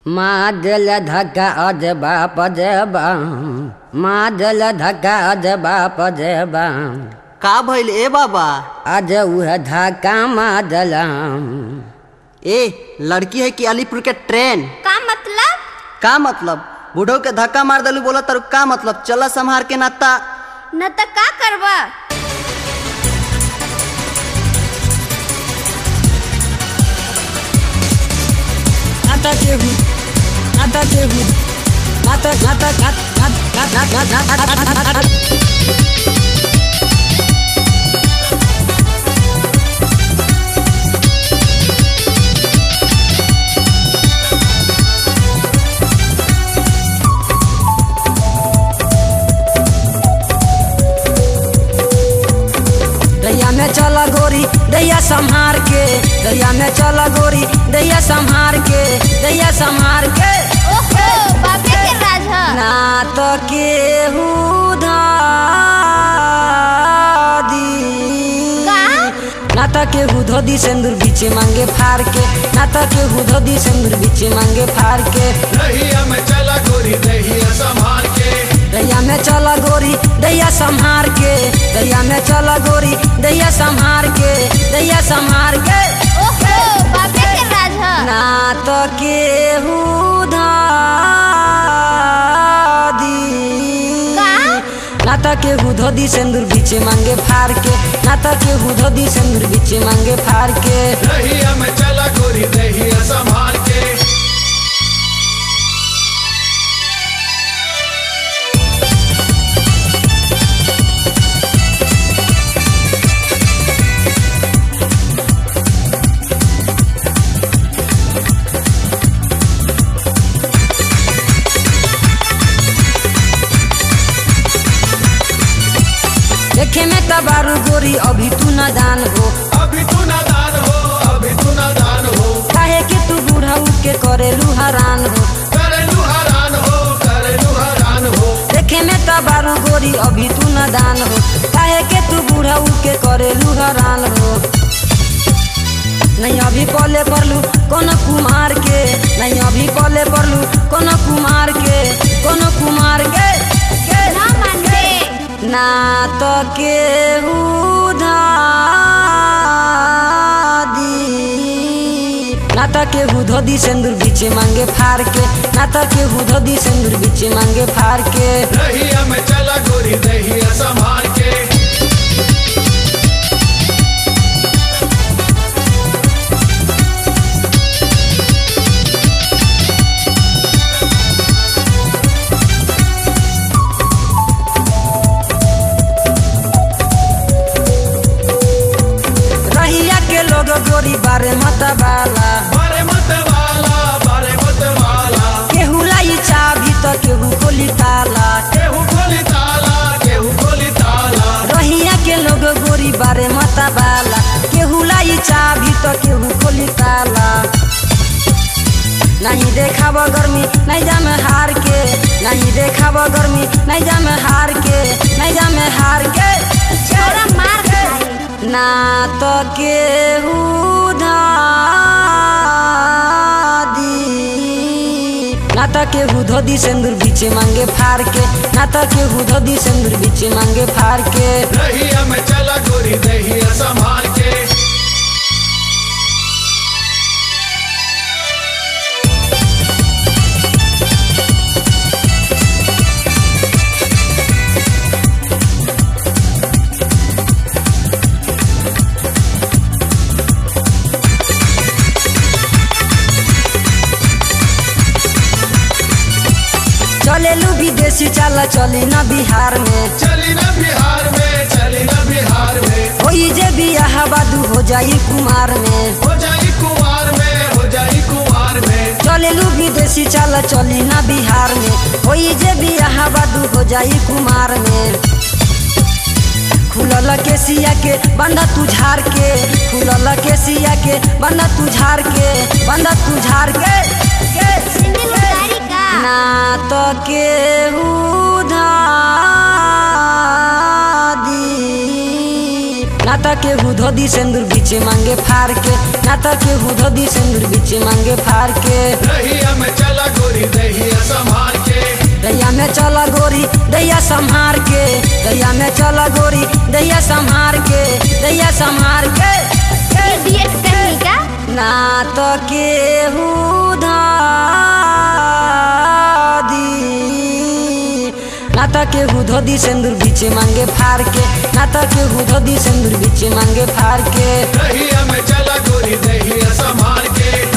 मादल धक्का अजबा पजबा मादल धक्का अजबा पजबा का भइल ए बाबा अज उह धक्का मादल ए लड़की है कि अलीपुर के ट्रेन का मतलब का मतलब बूढ़ो के धक्का मार दलू बोला तारू का मतलब चला संभार के नाता न त का करबा नाता केहू नाता केहू नाता नाता नाता नाता नाता नाता दैया में चला गोरी दैया संहार के दैया में चला गोरी दैया संहार के दैया संहार के ओहो बापे के राज ह ना तो केहू दी का? ना तो केहू धोदी सिंदूर बीचे मांगे फार के ना तो केहू धोदी सिंदूर बीचे मांगे फार के दहिया में चला गोरी दहिया संभाल के दैया में चला गोरी दैया संहार के दैया में चला गोरी दैया संहार के दैया संहार के ओहो बापे के राज ह ना तो केहू दी का? ना तो केहू धोदी सिंदूर बीचे मांगे फार के ना तो केहू धोदी सिंदूर बीचे मांगे फार के दहिया में चला गोरी दहिया संभाल के देखे में तबारू गोरी अभी तू नादान हो अभी तू नादान हो अभी तू नादान हो काहे कि तू बूढ़ाऊ के करेलू हरान हो करेलू हरान हो करेलू हरान हो देखे में तबारू गोरी अभी तू नादान हो काहे के तू बूढ़ाऊ के करेलू हरान हो नहीं अभी पले पड़लू कोनो कुमार के नहीं अभी पले पड़लू कोनो कुमार के कोनो कुमार के के ना मानबे ना तो केहू दी ना तो केहू धोदी सिंदूर बीचे मांगे फार के ना तो केहू धोदी सिंदूर बीचे मांगे फार के दहिया में चला गोरी दहिया संभाल के रहिया के लोग गोरी बारे मत बाला बारे मत वाला बारे मत वाला केहू लाई चाबी तो केहू खोली ताला केहू खोली ताला केहू खोली ताला रहिया के लोग गोरी बारे मत बाला केहू लाई चाबी तो केहू खोली ताला नहीं देखाब गर्मी नहीं जा में हार के नहीं देखाब गर्मी नहीं जा में हार के नहीं जा में हार के छोरा मार खाई ना तो केहू दी ना तो केहू धोदी सिंदूर बीचे मांगे फार के ना तो केहू धोदी सिंदूर बीचे मांगे फार के दहिया में चला गोरी दहिया संभाल के चलेलू विदेशी चला चली ना बिहार में चली ना बिहार में चली ना बिहार में होई जे बियाह बादू हो जाई कुमार में हो जाई कुमार में हो जाई कुमार में चलेलू विदेशी चला चली ना बिहार में होई जे बियाह बादू हो जाई कुमार में खुलल के सिया के बंदा तू झार के खुलल के सिया के बंदा तू झार के बंदा तू झार के के सिंदूर उतारी का ना तो केहू दी ना तो केहू धोदी सिंदूर बीचे मांगे फार के ना तो केहू धोदी सिंदूर बीचे मांगे फार के रहिया में चला चला गोरी दहिया संभाल के दैया में चला गोरी दैया संहार के दैया में चला गोरी दैया संहार के दैया संहार के बीएड करनी का ना तो केहू दी ना तो केहू धोदी सिंदूर बीचे मांगे फार के ना तो केहू धोदी सिंदूर बीचे मांगे फार के दहिया में चला गोरी दहिया संभाल के